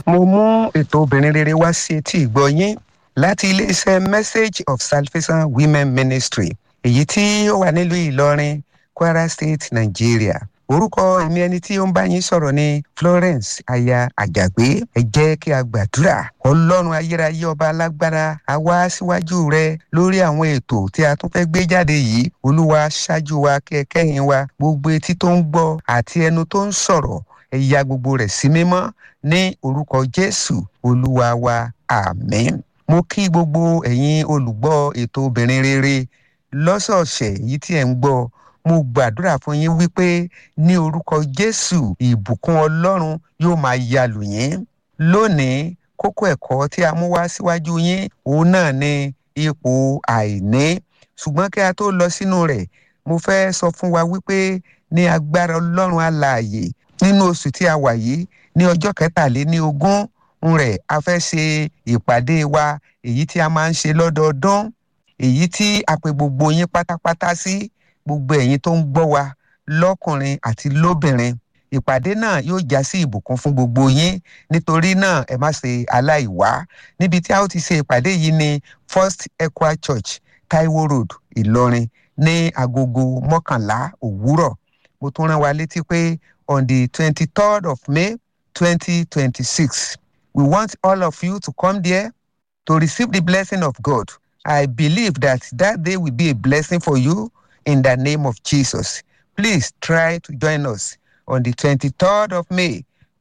mo mú ètò obìnrin rere wá sí etí ìgbọ́ yín láti iléeṣẹ́ message of salvation women ministry èyí tí ó wà nílùú ìlọrin kwara state nigeria orúkọ èmi ẹni tí ó ń bá yín sọ̀rọ̀ ní florence aya àjàgbé ẹ jẹ́ kí a gbàdúrà ọlọ́run ayérayé ọba alágbára a wá síwájú rẹ lórí àwọn ètò tí a tún fẹ́ gbé jáde yìí olúwa ṣáájú wa kí ẹ kẹ́yìn wa gbogbo etí tó ń gbọ́ àti ẹnu tó ń sọ̀rọ̀ ẹ ya gbogbo rẹ̀ sí mímọ́ ní orúkọ jésù olúwa wa àmín mo kí gbogbo ẹ̀yin olùgbọ́ ètò obìnrin rere lọ́sọ̀ọ̀sẹ̀ yìí tí ẹ̀ ń gbọ́ mo gbàdúrà fún yín wípé ní orúkọ jésù ìbùkún ọlọ́run yóò máa yalù yín lónìí kókó ẹ̀kọ́ tí a mú wá síwájú yín òun náà ni ipò àìní ṣùgbọ́n kí a tó lọ sínú rẹ̀ mo fẹ́ sọ fún wa wípé ní agbára ọlọ́run alààyè nínú oṣù tí a wà yìí ní ọjọ́ kẹtàléní ogún rẹ̀ a fẹ́ ṣe ìpàdé wa èyí tí a máa ń ṣe lọ́dọọdún èyí tí a pe gbogbo yín pátápátá sí gbogbo ẹ̀yin tó ń gbọ́ wa lọ́kùnrin àti lóbìnrin ìpàdé náà yóò já sí ìbùkún fún gbogbo yín nítorí náà ẹ má ṣe aláìwá níbi tí a ó ti ṣe ìpàdé yìí ní first equa church taiwo road ìlọrin ní agogo mọ́kànlá òwúrọ̀ mo tún rán wa létí pé on the twenty-third of may twenty twenty-six we want all of you to come there to receive the blessing of god i believe that that day will be a blessing for you in the name of Jesus. Please try to join us on the 23rd of May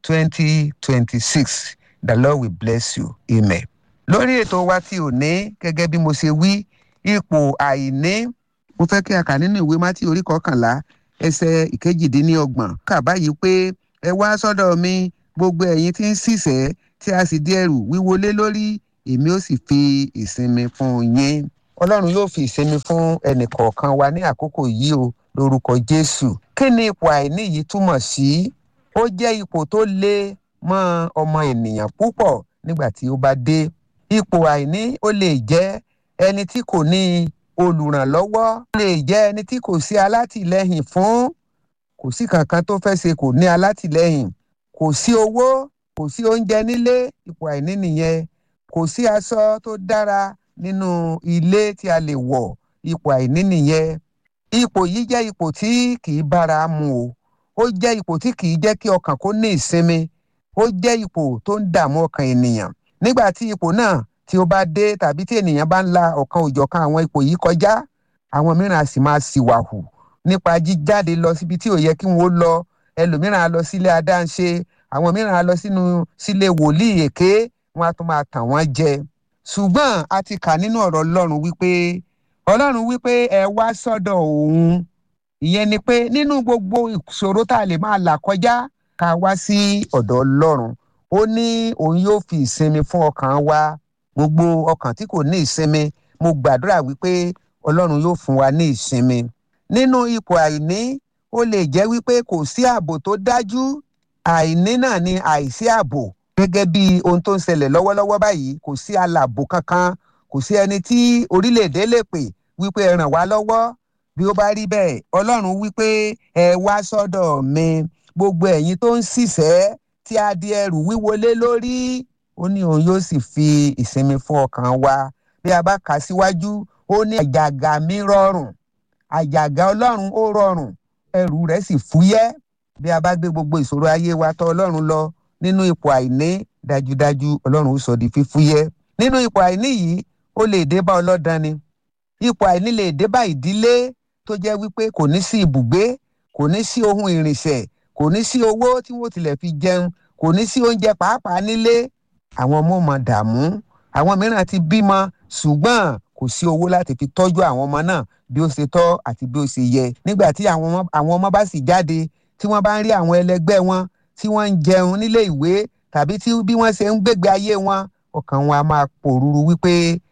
2026. The Lord will bless you. Amen. Lórí ètò wa tí ò ní gẹ́gẹ́ bí mo ṣe wí ipò àìní mo fẹ́ kí a kà nínú ìwé mátí orí kọkànlá ẹsẹ̀ ìkejìdínlọ́gbọ̀n kà báyìí pé ẹ wá sọ́dọ̀ mi gbogbo ẹ̀yin tí ń ṣiṣẹ́ tí a sì di ẹrù wíwọlé lórí èmi ó sì fi ìsinmi fún yín ọlọ́run yóò fi ìsinmi fún ẹnìkọ̀ọ̀kan wa ní àkókò yìí o lórúkọ jésù kí ni ipò àìní yìí túmọ̀ sí ó jẹ́ ipò tó lé mọ́ ọmọ ènìyàn púpọ̀ nígbà tí ó bá dé ipò àìní ó lè jẹ́ ẹni tí kò ní olùrànlọ́wọ́ ó lè jẹ́ ẹni tí kò sí alátìlẹ́yìn fún kò sí kankan tó fẹ́ ṣe kò ní alátìlẹ́yìn kò sí owó kò sí oúnjẹ nílé ipò àìní nìyẹn kò sí aṣọ tó dára nínú ilé tí a lè wọ̀ ipò àìní nìyẹn ipò yìí jẹ́ ipò tí kì í bára mu o ó jẹ́ ipò tí kì í jẹ́ kí ọkàn kó ní ìsinmi ó jẹ́ ipò tó ń dààmú ọkàn ènìyàn nígbà tí ipò náà tí ó bá dé tàbí tí ènìyàn bá ń la ọ̀kan òjọ̀kan àwọn ipò yìí kọjá àwọn mìíràn á sì máa ṣìwàhù nípa jíjáde lọ síbi tí ò yẹ kí wọ́n lọ ẹlòmíràn á lọ sílé adáǹṣe àwọn mìíràn á lọ sínú sílé wòlíì èké wọn á tún máa tàn wọ́n jẹ ṣùgbọ́n a ti kà nínú ọ̀rọ̀ ọlọ́run wípé ọlọ́run wípé ẹ wá sọ́dọ̀ òun ìyẹn ni pé nínú gbogbo ìṣòro tá a lè máa là kọjá ká wá sí ọ̀dọ̀ ọlọ́run ó ní òun yóò fi ìsinmi fún ọkàn wa gbogbo ọkàn tí kò ní ìsinmi mo gbàdúrà wípé ọlọ́run yóò fún wa ní ìsinmi nínú ipò àìní ó lè jẹ́ wípé kò sí ààbò tó dájú àìní náà ni àìsí ààbò gẹ́gẹ́ bí ohun tó ń ṣẹlẹ̀ lọ́wọ́lọ́wọ́ báyìí kò sí alàbò kankan kò sí ẹni tí orílẹ̀-èdè lè pè wípé ẹ ràn wá lọ́wọ́ bí ó bá rí bẹ́ẹ̀ ọlọ́run wípé ẹ wá sọ́dọ̀ mi gbogbo ẹ̀yin tó ń ṣiṣẹ́ tí a di ẹrù wíwọlé lórí ó ní òun yóò sì fi ìsinmi fún ọkàn wa bí a bá kà síwájú ó ní àjàgà mi rọrùn àjàgà ọlọ́run ó rọrùn ẹrù rẹ̀ sì fúyẹ́ bí a bá gbé gbogbo ìṣòro ayé wa tọ̀ ọlọ́run lọ nínú ipò àìní dájúdájú ọlọ́run ó sọ di fífúyẹ́ nínú ipò àìní yìí ó lè dé bá ọlọ́dàn ni ipò àìní lè dé bá ìdílé tó jẹ́ wípé kò ní sí ibùgbé kò ní sí ohun ìrìnsẹ̀ kò ní sí owó tí wọ́n tilẹ̀ fi jẹun kò ní sí oúnjẹ pàápàá nílé àwọn ọmọ mọ dààmú àwọn mìíràn ti bímọ ṣùgbọ́n kò sí owó láti fi tọ́jú àwọn ọmọ náà bí ó ṣe tọ́ àti bí ó ṣe yẹ nígbà tí àwọn ọmọ bá sì jáde tí wọ́n bá ń rí àwọn ẹlẹgbẹ́ wọn tí wọ́n ń jẹun nílé ìwé tàbí tí bí wọ́n ṣe ń gbégbé ayé wọn ọkàn wọn a máa pòrúurú wípé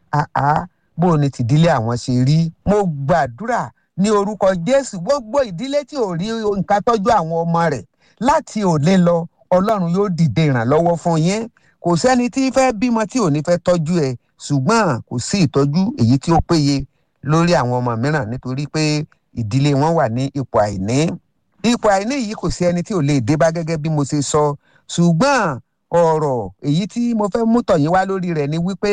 àá bó ni tìdílé àwọn ṣe rí. mo gbàdúrà ní orúkọ jésù gbogbo ìdílé tí ò rí nǹkan tọ́jú àwọn ọmọ rẹ̀ láti òní lọ ọlọ́run yóò dìde ìrànlọ́wọ́ fún yín kò sẹ́ni tí fẹ́ bímọ tí ò ní fẹ́ tọ́jú ẹ̀ ṣùgbọ́n kò sí ìtọ́jú èyí tí ó péye lórí àwọn ọmọ mìíràn nítorí pé ìdílé wọn wà ní ipò àìní ipò àìní yìí kò sí ẹni tí ò lè dé bá gẹ́gẹ́ bí mo ṣe sọ ṣùgbọ́n ọ̀rọ̀ èyí tí mo fẹ́ mú tọ̀yìn wá lórí rẹ̀ ni wípé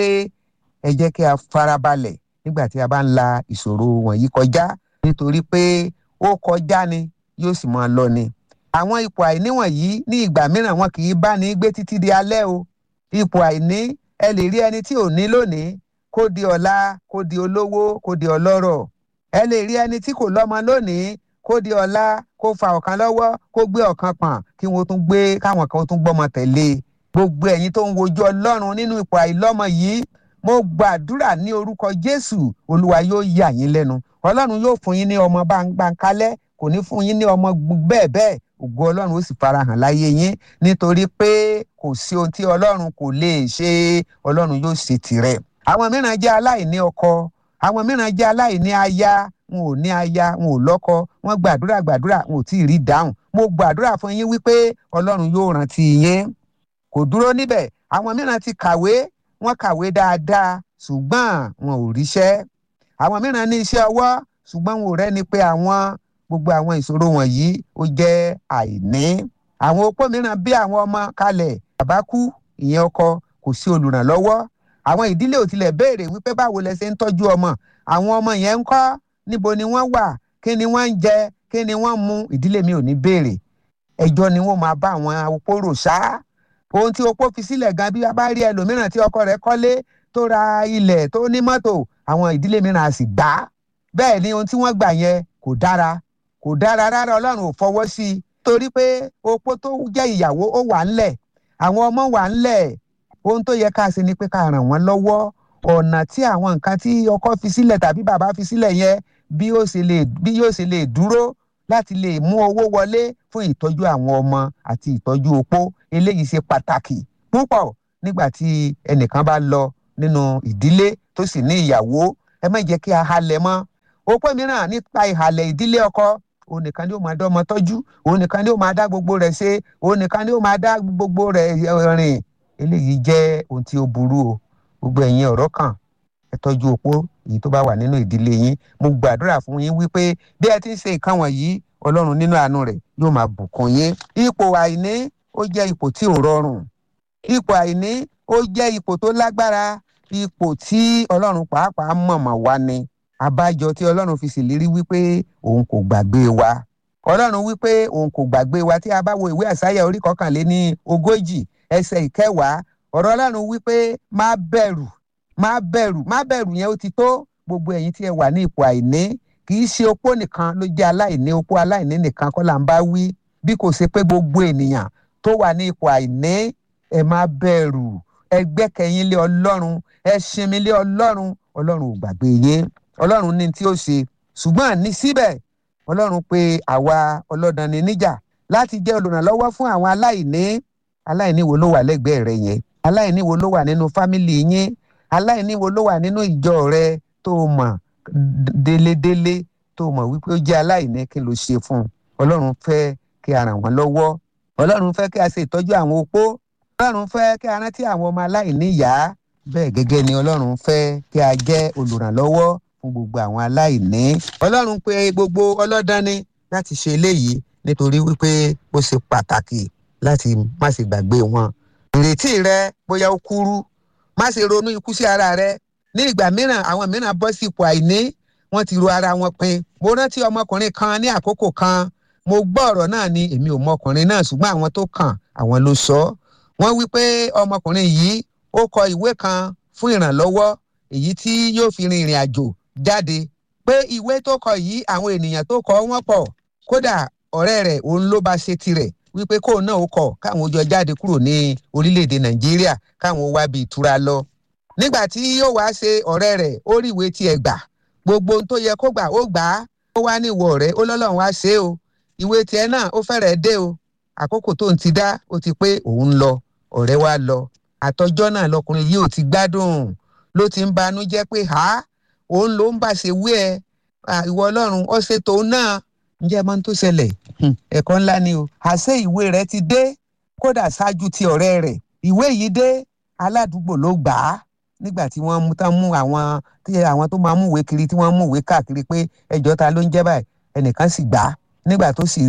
ẹ jẹ́ kí a farabalẹ̀ nígbà tí a bá ń la ìṣòro wọ̀nyí kọjá nítorí pé ó kọjá ni yóò sì máa lọ ni. àwọn ipò àìní wọ̀nyí ní ìgbà mìíràn wọn kì í bá ní gbé títí di alẹ́ o ipò àìní ẹ lè rí ẹni tí ò ní lónìí kó di ọ̀la kó di olówó kó di ọlọ́rọ̀ ẹ lè rí ẹni tí kò lọ́mọ lónìí kó di ọ̀la kó fa ọ̀kan lọ́wọ́ kó gbé ọ̀kan pọ̀n kí wọ́n tún gbé káwọn kan tún gbọ́mọ tẹ̀lé gbogbo ẹ̀yin tó ń wojú ọlọ́run nínú ipò àìlọ́mọ yìí mo gbàdúrà ní orúkọ jésù olúwa yóò yà yín lẹ́nu ọlọ́run yóò fún yín ní ọmọ báńkálẹ́ kò ní fún yín ní ọmọ bẹ́ẹ̀ bẹ́ẹ̀ ògo ọlọ́run ó sì farahàn láyé yín nítorí pé kò sí ohun tí ọlọ́run kò lè ṣe ọlọ́run yóò ṣe tirẹ̀ àwọn mìíràn jẹ́ aláìní ọkọ àwọn mìíràn jẹ́ aláìní aya wọn ò ní aya wọn ò lọ́kọ wọn gbàdúrà gbàdúrà wọn ò tí ì rí dáhùn mo gbàdúrà fún yín wípé ọlọ́run yóò rántí yín kò dúró níbẹ̀ àwọn mìíràn ti kàwé wọ́n kàwé dáadáa ṣùgbọ́n wọn ò ríṣẹ́ àwọn mìíràn ní iṣẹ́ ọwọ́ ṣùgbọ́n wọn ò rẹ́ni pé àwọn gbogbo àwọn ìṣòro wọ̀nyí ó jẹ́ àìní àwọn opó mìíràn bí àwọn ọmọ kalẹ̀ bàbá kú ìyẹn ọkọ kò sí olùrànlọ́wọ́ àwọn ìdílé ò tilẹ̀ béèrè wípé báwo lẹ ṣe ń tọ́jú ọmọ àwọn ọmọ yẹn ń kọ́ níbo ni wọ́n wà kí ni wọ́n ń jẹ kí ni wọ́n ń mu ìdílé mi ò ní béèrè ẹjọ́ ni wọ́n máa bá àwọn opó rò ṣáá ohun tí opó fi sílẹ̀ gan bí a bá rí ẹlòmíràn tí ọkọ rẹ̀ kọ́lé tó ra ilẹ̀ tó ní mọ́tò àwọn ìdílé mìíràn á sì gbà á bẹ́ẹ̀ ni ohun tí wọ́n gbà yẹn kò dára kò dára rárá ọlọ́run ò fọwọ́ sí i torí pé opó tó jẹ́ ìyàwó ó wà ńlẹ̀ àwọn ọmọ wà ńlẹ̀ ohun tó yẹ ká ṣe ni pé ká ràn wọ́n lọ́wọ́ ọ̀nà tí àwọn nǹkan tí ọkọ fi sílẹ̀ tàbí bàbá fi sílẹ̀ yẹn bí yóò ṣe lè bí yóò ṣe lè dúró láti lè mú owó wọlé fún ìtọ́jú àwọn ọmọ àti ìtọ́jú opó eléyìí ṣe pàtàkì púpọ̀ nígbà tí ẹnìkan bá lọ nínú ìdílé tó sì ní ìyàwó ẹ má jẹ́ kí a halẹ̀ mọ́ opó mìíràn nípa ìhàlẹ̀ ìdílé ọkọ òun nìkan ni ó máa dá ọmọ tọ́jú òun nìkan ni ó máa dá gbogbo rẹ̀ ṣe òun nìkan ni ó máa dá gbogbo rẹ̀ rìn eléyìí jẹ́ ohun tí ó burú o gbogbo ẹ̀yin ọ̀rọ̀ kan ẹ tọ́jú opó èyí tó bá wà nínú ìdílé yín mo gbàdúrà fún yín wípé bí ẹ ti ń ṣe nǹkan wọ̀nyí ọlọ́run nínú àánú rẹ̀ yóò máa bùkún yín ipò àìní ó jẹ́ ipò tí ò rọrùn ipò àìní ó jẹ́ ipò tó lágbára ipò tí ọlọ́run pàápàá mọ̀mọ̀ wá ni àbájọ tí ọlọ́run fi ṣèlérí wípé òun kò gbàgbé wa ọlọ́run wípé òun kò gbàgbé wa tí a bá wo ìwé àsáyà orí kọkànléní ogójì ẹsẹ̀ ìkẹwàá ọ̀rọ̀ ọlọ́run wípé má bẹ̀rù má bẹ̀rù má bẹ̀rù yẹn ó ti tó gbogbo ẹ̀yin tí ẹ wà ní ipò àìní kì í ṣe opó nìkan ló jẹ́ aláìní opó aláìní nìkan kọ́ là ń bá wí bí kò ṣe pé gbogbo ènìyàn tó wà ní ipò àìní ẹ má bẹ̀rù ẹ gbẹ́kẹ̀yìn lé ọlọ́run ẹ sinmi lé ọlọ́run ọlọ́run ò gbàgbé yín ọlọ́run ní tí ó ṣe ṣùgbọ́n ní síbẹ̀ ọlọ́run pé àwa ọlọ́dàn ni níjà láti jẹ́ olùrànlọ́wọ́ fún àwọn aláìní aláìní wo ló wà lẹ́gbẹ̀ẹ́ rẹ yẹn aláìní wo ló wà nínú fámìlì yín aláìní wo ló wà nínú ìjọ rẹ tó mọ̀ délédélé tó mọ̀ wípé ó jẹ́ aláìní kí ló ṣe fún un ọlọ́run fẹ́ kí a ràn wọ́n lọ́wọ́ ọlọ́run fẹ́ kí a ṣe ìtọ́jú àwọn opó ọlọ́run fẹ́ kí a rántí àwọn ọmọ aláìní ìyá bẹ́ẹ̀ gẹ́gẹ́ ni ọlọ́run fẹ́ kí a jẹ́ olùrànlọ́wọ́ fún gbogbo àwọn aláìní ọlọ́run pé gbogbo ọlọ́dán ni láti ṣe eléyìí nítorí wípé ó ṣe pàtàkì láti má ṣe gbàgbé wọn ìrètí rẹ bóyá ó kúrú má ṣe ronú ikú sí ara rẹ ní ìgbà mìíràn àwọn mìíràn bọ́ sí ipò àìní wọ́n ti ro ara wọn pin mo rántí ọmọkùnrin kan ní àkókò kan mo gbọ́ ọ̀rọ̀ náà ni èmi ò mọ ọkùnrin náà ṣùgbọ́n àwọn tó kàn àwọn ló sọ wọ́n wí pé ọmọkùnrin yìí ó kọ ìwé kan fún ìrànlọ́wọ́ èyí tí yóò fi rin ìrìn àjò jáde pé ìwé tó kọ yìí àwọn ènìyàn tó kọ wọ́n pọ̀ kódà ọ̀rẹ́ rẹ̀ òun ló bá ṣe tirẹ̀ wípé kóun náà ó kọ̀ káwọn jọ jáde kúrò ní orílẹ̀-èdè nàìjíríà káwọn wá bí ìtura lọ nígbà tí yóò wá ṣe ọ̀rẹ́ rẹ̀ ó rí ìwé tiẹ̀ gbà gbogbo ohun tó yẹ kó gbà ó gbà á ó wá ní ìwọ ọ̀rẹ́ ó lọ́lọ́run wá ṣe é o ìwé tiẹ̀ náà ó fẹ́rẹ̀ẹ́ dé o àkókò tó ń ti dá ó ti pé òun ń lọ ọ̀rẹ́ wa lọ àtọjọ́ náà lọkùnrin yìí ò ti gbádùn ló ti ń banú jẹ́ pé ha òun ló ń bá ṣe wí ẹ ìwọ ọlọ́run ó ṣe tòun náà ǹjẹ́ mọ́ tó ṣẹlẹ̀ ẹ̀kọ́ ńlá ni o àṣé ìwé rẹ̀ ti dé kódà ṣáájú ti ọ̀rẹ́ rẹ̀ ìwé yìí dé aládùúgbò ló gbà á nígbà tí wọ́n mú tán mú àwọn tí àwọn tó máa mú ìwé kiri tí wọ́n mú ìwé káàkiri pé ẹjọ́ ta ló ń jẹ́ báyìí ẹnìkan sì gbà á nígbà tó sì rí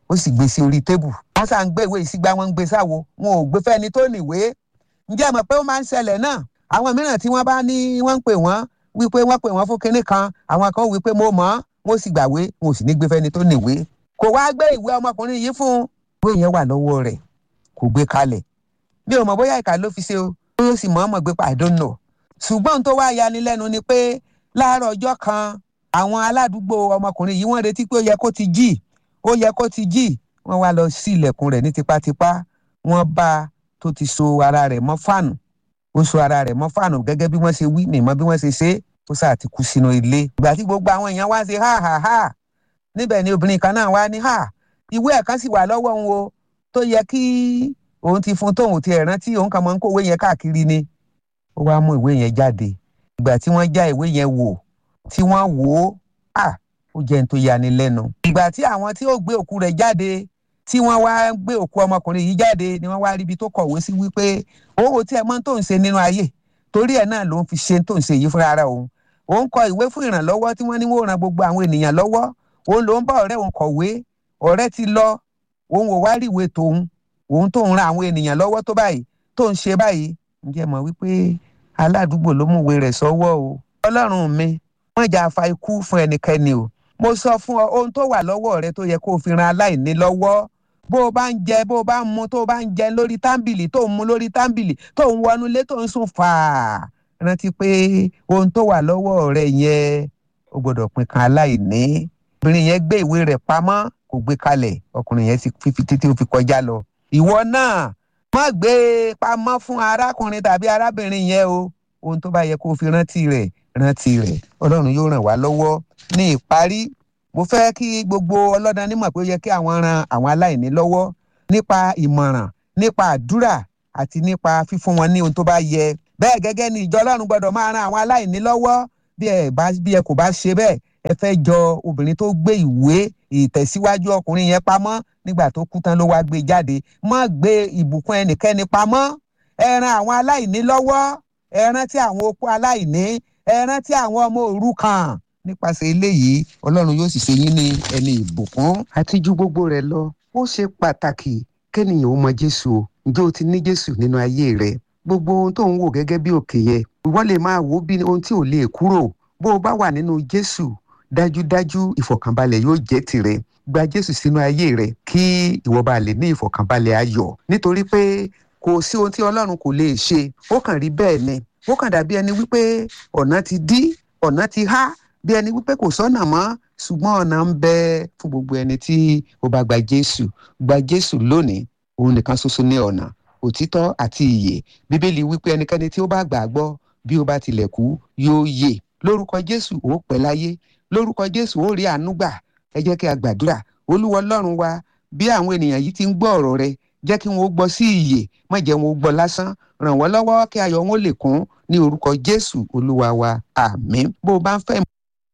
ó sì gbé sí orí tébù wọ́n sá ń gbé ìwé ìsígbà wọn ń gbé sáwo wọn ò gbé fẹ́ni tó níwèé ǹjẹ́ mọ̀ pé ó máa ń ṣẹlẹ̀ náà àwọn mìíràn tí wọ́n bá ní wọ́n ń pè wọ́n wípé wọ́n pè wọ́n fún kinní kan àwọn kan wípé mo mọ̀ ọ́n wọ́n sì gbàwé wọn ò sì ní gbé fẹ́ni tó níwèé kò wá gbé ìwé ọmọkùnrin yìí fún ìwé yẹn wà lọ́wọ́ rẹ̀ kò gbé kalẹ̀ bí o mọ̀ bóyá ìkà ló fi ṣe o ó sì mọ̀ ọ́n mọ̀ gbé pa I don't know ṣùgbọ́n tó wá yanilẹ́nu ni pé láàárọ̀ ọjọ́ kan àwọn aládùúgbò ọmọkùnrin yìí wọ́n retí pé ó yẹ kó ti jí ó yẹ kó ti jí wọ́n wá lọ sí ilẹ̀kùn rẹ̀ ní tipátipá wọ́n bá a tó ti so ara rẹ̀ mọ́ fàánù ó so ara rẹ̀ mọ́ fàánù gẹ́gẹ́ bí wọ́n ṣe wí mímọ́ bí wọ́n ṣe ṣe ó sáà ti kú sínú ilé ìgbà tí gbogbo àwọn èèyàn wá ṣe ha ha ha níbẹ̀ ni obìnrin kan náà wá ní ha ìwé ẹ̀ kan sì wà lọ́wọ́ òun o tó yẹ kí òun ti fún tóun ti ẹ̀ rántí òun kàn máa ń kó ìwé yẹn káàkiri ni ó wá mú ìwé yẹn jáde ìgbà tí wọ́n já ìwé yẹn wò tí wọ́n wò ó à ó jẹ́ ní tó yani lẹ́nu. ìgbà tí àwọn tí ó gbé òkú rẹ̀ jáde tí wọ́n wá gbé òkú ọmọkùnrin yìí jáde ni wọ́n wá ríbi tó kọ̀wé sí wípé òun ò tiẹ̀ mọ̀ tó ń ṣe nínú ayé torí ẹ̀ náà ló ń fi ṣe tó ń ṣe yìí fúnra ara òun òun kọ ìwé fún ìrànlọ́wọ́ tí wọ́n ní wọ́n ran gbogbo àwọn ènìyàn lọ́wọ́ òun ló ń bá ọ̀rẹ́ òun kọ̀wé ọ̀rẹ́ ti lọ òun ò wá rí ìwé tòun òun tó ń ran àwọn ènìyàn lọ́wọ́ tó báyìí tó ń ṣe báyìí ǹjẹ́ mọ̀ wípé aládùúgbò ló mú ìwé rẹ̀ sọ́wọ́ o ọlọ́run mi wọ́n jà fa ikú fún ẹnikẹ́ni o mo sọ fún ọ ohun tó wà lọ́wọ́ rẹ tó yẹ kó o fi ran aláìní lọ́wọ́ bó o bá ń jẹ bó o bá ń mu tó o bá ń jẹ lórí tábìlì tó ń mu lórí tábìlì tó ń wọnú ilé tó ń sùn fàá rántí pé ohun tó wà lọ́wọ́ rẹ yẹn o gbọ́dọ̀ pín kan aláìní obìnrin yẹn gbé ìwé rẹ̀ pamọ́ kò gbé kalẹ̀ ọkùnrin yẹn sì fi títí ó fi kọjá lọ ìwọ náà má gbé e pamọ́ fún arákùnrin tàbí arábìnrin yẹn o ohun tó bá yẹ kó o fi rántí rẹ̀ rántí rẹ̀ ọlọ́run yóò ràn wá lọ́wọ́ ní ìparí mo fẹ́ kí gbogbo ọlọ́dàn nímọ̀ pé ó yẹ kí àwọn ran àwọn aláìní lọ́wọ́ nípa ìmọ̀ràn nípa àdúrà àti nípa fífún wọn ní ohun tó bá yẹ bẹ́ẹ̀ gẹ́gẹ́ ni ìjọ ọlọ́run gbọ́dọ̀ máa ran àwọn aláìní lọ́wọ́ bí ẹ bá bí ẹ kò bá ṣe bẹ́ẹ̀ ẹ fẹ́ jọ obìnrin tó gbé ìwé ìtẹ̀síwájú ọkùnrin yẹn pamọ́ nígbà tó kú tán ló wá gbé jáde má gbé ìbùkún ẹnikẹ́ni pamọ́ ẹ ran àwọn aláìní lọ́wọ́ ẹ rántí àwọn opó aláìní ẹ rántí àwọn ọmọ òrukàn nípasẹ̀ eléyìí ọlọ́run yóò sì ṣe yín ní ẹni ìbùkún àti ju gbogbo rẹ̀ lọ ó ṣe pàtàkì kẹ́nìyàn ó mọ jésù o ǹjẹ́ o ti ní jésù nínú ayé rẹ gbogbo ohun tó ń wò gẹ́gẹ́ bí òkè yẹ ìwọ lè máa wò ó bí ohun tí ò lè kúrò bó o bá wà nínú jésù dájúdájú ìfọ̀kànbalẹ̀ yóò jẹ́ tìrẹ gba jésù sínú ayé rẹ kí ìwọ bá lè ní ìfọ̀kànbalẹ̀ ayọ̀ nítorí pé kò sí ohun tí ọlọ́run kò lè ṣe ó kàn rí bẹ́ẹ̀ ni ó kàn dàbí ẹni wípé ọ̀nà ti dí ọ̀nà ti há bí ẹni wípé kò sọ́nà mọ́ ṣùgbọ́n ọ̀nà ń bẹ fún gbogbo ẹni tí ó bá gba jésù gba jésù lónìí òun nìkan ṣoṣo ní ọ̀nà òtítọ́ àti ìyè bíbélì wípé ẹnikẹ́ni tí ó bá gbà gbọ́ bí ó bá tilẹ̀ kú yóò yè lórúkọ jésù ó pẹ́ láyé lórúkọ jésù ó rí àánú gbà ẹ jẹ́ kí a gbàdúrà olúwa ọlọ́run wa bí àwọn ènìyàn yìí ti ń gbọ́ ọ̀rọ̀ rẹ jẹ́ kí wọ́n gbọ́ sí ìyè má jẹ́ wọn gbọ́ lásán ràn wọ́n lọ́wọ́ kí ayọ̀ wọn lè kún ní orúkọ jésù olúwa wa àmín bó o bá ń fẹ́.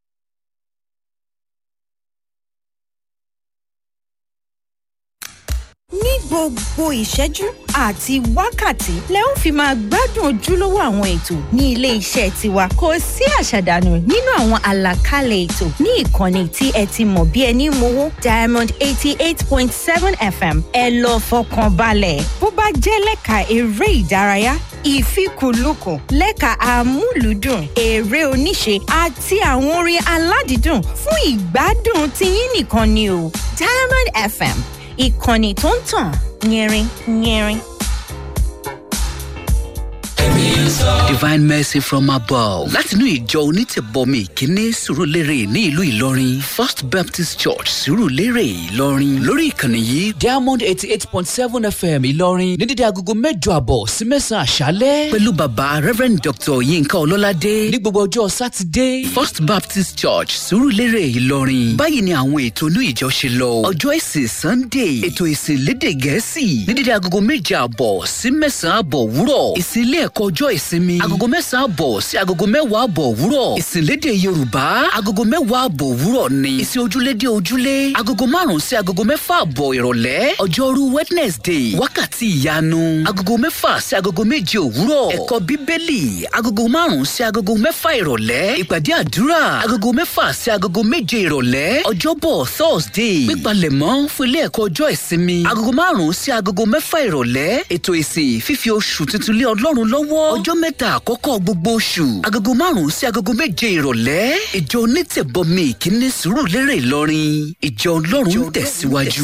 ní gbogbo ìṣẹ́jú àti wákàtí lẹ ń fi máa gbádùn ojúlówó àwọn ètò ní ilé iṣẹ́ tiwa kò sí àṣàdànù nínú àwọn àlàkalẹ̀ ètò ní ìkànnì tí ẹ ti mọ̀ bí ẹni mowó diamond eighty eight point seven fm ẹ lọ fọkàn balẹ̀ bó bá jẹ́ lẹ́ka eré ìdárayá ìfikùnlukùn lẹ́ka amúlùúdùn eré oníṣe àti àwọn orin aládìídùn fún ìgbádùn tiyín nìkan ni o diamond fm ìkànnì tó ń tàn yẹrin yẹrin. divine mercy from above látinú ìjọ onítẹ̀bọmi ìkíní sùrùlérè ní ìlú ìlọrin first baptist church sùrùlérè ìlọrin lórí ìkànnì yìí diamond eighty eight point seven fm ìlọrin ní dídí agogo mẹ́jọ àbọ̀ sí mẹ́sàn-án àṣálẹ́. pẹ̀lú bàbá reverend dr yinka ọlọ́ládé ní gbogbo ọjọ́ sátidé. first baptist church sùrùlérè ìlọrin báyìí ni àwọn ètò inú ìjọ ṣe lọ ọjọ́ ìsìn sunday ètò ìsìn lédè gẹ̀ẹ́sì ní dídí agogo méje àbọ̀ sí mẹ́sàn-án àbọ̀ wúrọ̀ ìsìn ilé ẹ̀kọ́ ọjọ́ ìsinmi agogo mẹ́sàn-án àbọ̀ sí agogo mẹ́wàá àbọ̀ òwúrọ̀ ìsìnlédè yorùbá agogo mẹ́wàá àbọ̀ òwúrọ̀ ni ìsìn ojúlédè ojúlé agogo márùn-ún sí agogo mẹ́fà àbọ̀ ìrọ̀lẹ́ ọjọ́rú wednesday wákàtí ìyanu agogo mẹ́fà sí agogo méje òwúrọ̀ ẹ̀kọ́ bíbélì agogo márùn-ún sí agogo mẹ́fà ìrọ̀lẹ́ ìpàdé àdúrà agogo mẹ́fà sí agogo méje ìrọ̀lẹ́ ọjọ́bọ̀ thursday pípalẹ̀mọ́ fún ilé ẹ̀kọ́ ọjọ́ ìsinmi agogo márùn-ún sí agogo mẹ́fà ìrọ̀lẹ́ ètò ìsìn fífi oṣù tuntun lé ọlọ́run lọ́wọ́ ọjọ́ mẹ́ta àkọ́kọ́ gbogbo oṣù agogo márùn-ún sí agogo méje ìrọ̀lẹ́ ìjọ onítẹ̀bọmi ìkíní sùúrù lérè ìlọrin ìjọ ọlọ́run tẹ̀síwájú.